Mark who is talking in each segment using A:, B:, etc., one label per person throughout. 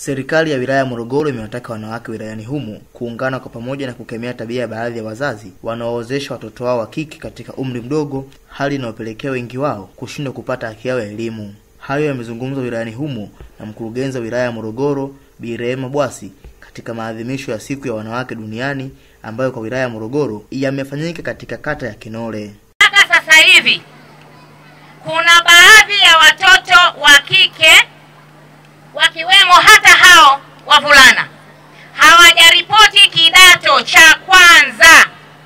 A: Serikali ya wilaya ya Morogoro imewataka wanawake wilayani humo kuungana kwa pamoja na kukemea tabia ya baadhi ya wazazi wanaoozesha watoto wao wa kike katika umri mdogo, hali inayopelekea wengi wao kushindwa kupata haki yao ya elimu. Hayo yamezungumzwa wilayani humo na mkurugenzi wa wilaya ya Morogoro Bi Rehema Bwasi katika maadhimisho ya siku ya wanawake duniani ambayo kwa wilaya ya Morogoro yamefanyika katika kata ya Kinole.
B: Mpaka sasa hivi kuna baadhi ya watoto wa kike wakiwemo hata hao wavulana hawajaripoti kidato cha kwanza.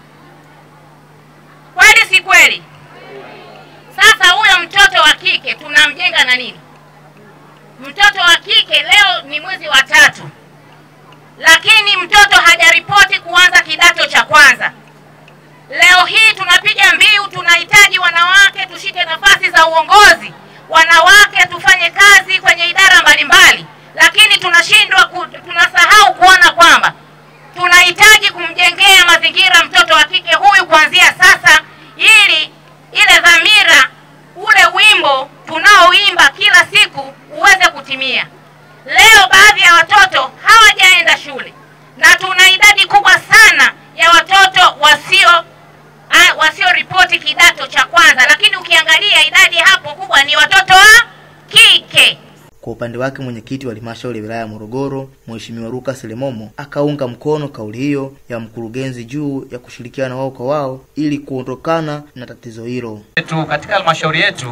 B: Kweli si kweli? Sasa huyo mtoto wa kike tunamjenga na nini? Mtoto wa kike leo ni mwezi wa tatu, lakini mtoto hajaripoti kuanza kidato cha kwanza. Leo hii tunapiga mbiu, tunahitaji wanawake tushike nafasi za uongozi, wanawake tufanye kazi kwenye idara mbalimbali, lakini tunashindwa ku, tunasahau kuona kwamba tunahitaji kumjengea mazingira mtoto wa kike huyu kuanzia sasa, ili ile dhamira, ule wimbo tunaoimba kila siku uweze kutimia. Leo baadhi ya watoto hawajaenda shule na tuna idadi kubwa sana ya watoto wasio ah, wasioripoti kidato cha kwanza, lakini ukiangalia idadi hapo kubwa ni watoto wa kike.
A: Kwa upande wake mwenyekiti wa halmashauri ya wilaya ya Morogoro Mheshimiwa Lucas Lemomo akaunga mkono kauli hiyo ya mkurugenzi juu ya kushirikiana wao kwa wao ili kuondokana na tatizo hilo.
C: yetu katika halmashauri yetu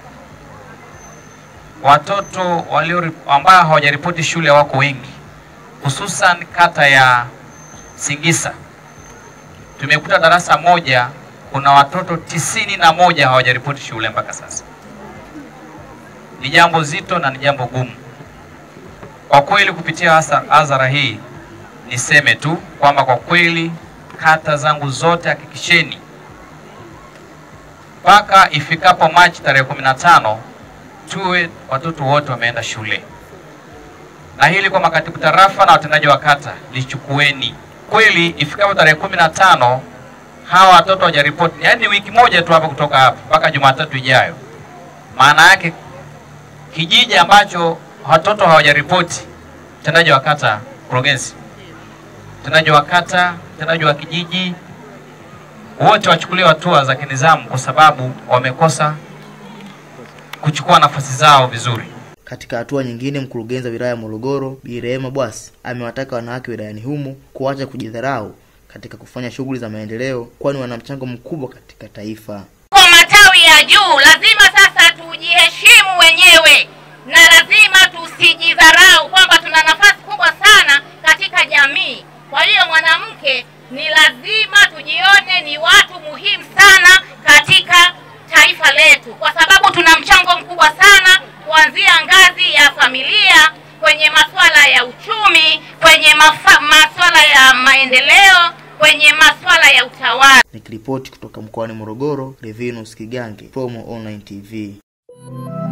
C: watoto walio ambao hawajaripoti shule wako wengi, hususan kata ya Singisa. Tumekuta darasa moja kuna watoto tisini na moja hawajaripoti shule mpaka sasa. Ni jambo zito na ni jambo gumu kwa kweli. Kupitia hasa- hadhara hii niseme tu kwamba kwa kweli kata zangu zote hakikisheni mpaka ifikapo Machi tarehe kumi na tano tuwe watoto wote wameenda shule, na hili kwa makatibu tarafa na watendaji wa kata lichukueni kweli. Ifikapo tarehe kumi na tano hawa watoto hawajaripoti, yaani wiki moja tu hapa kutoka hapa mpaka Jumatatu ijayo, maana yake kijiji ambacho watoto hawajaripoti, mtendaji wa kata, mkurugenzi, mtendaji wa kata, mtendaji wa kijiji wote wachukuliwe hatua za kinizamu kwa sababu wamekosa kuchukua nafasi zao vizuri.
A: Katika hatua nyingine, mkurugenzi wa wilaya ya Morogoro Bi Rehema Bwasi amewataka wanawake wilayani humo kuacha kujidharau katika kufanya shughuli za maendeleo, kwani wana mchango mkubwa katika taifa.
B: Kwa matawi ya juu, lazima sasa tujiheshimu wenyewe na lazima tusijidharau kwamba tuna nafasi kubwa sana katika jamii. Kwa hiyo mwanamke ni lazima tujione ni watu muhimu sana katika taifa letu, kwa sababu tuna mchango mkubwa sana kuanzia ngazi ya familia, kwenye masuala ya uchumi, kwenye mafa, masuala ya maendeleo, kwenye masuala ya utawala.
A: Nikiripoti kutoka mkoani Morogoro, Revinus Kigange, Promo Online TV.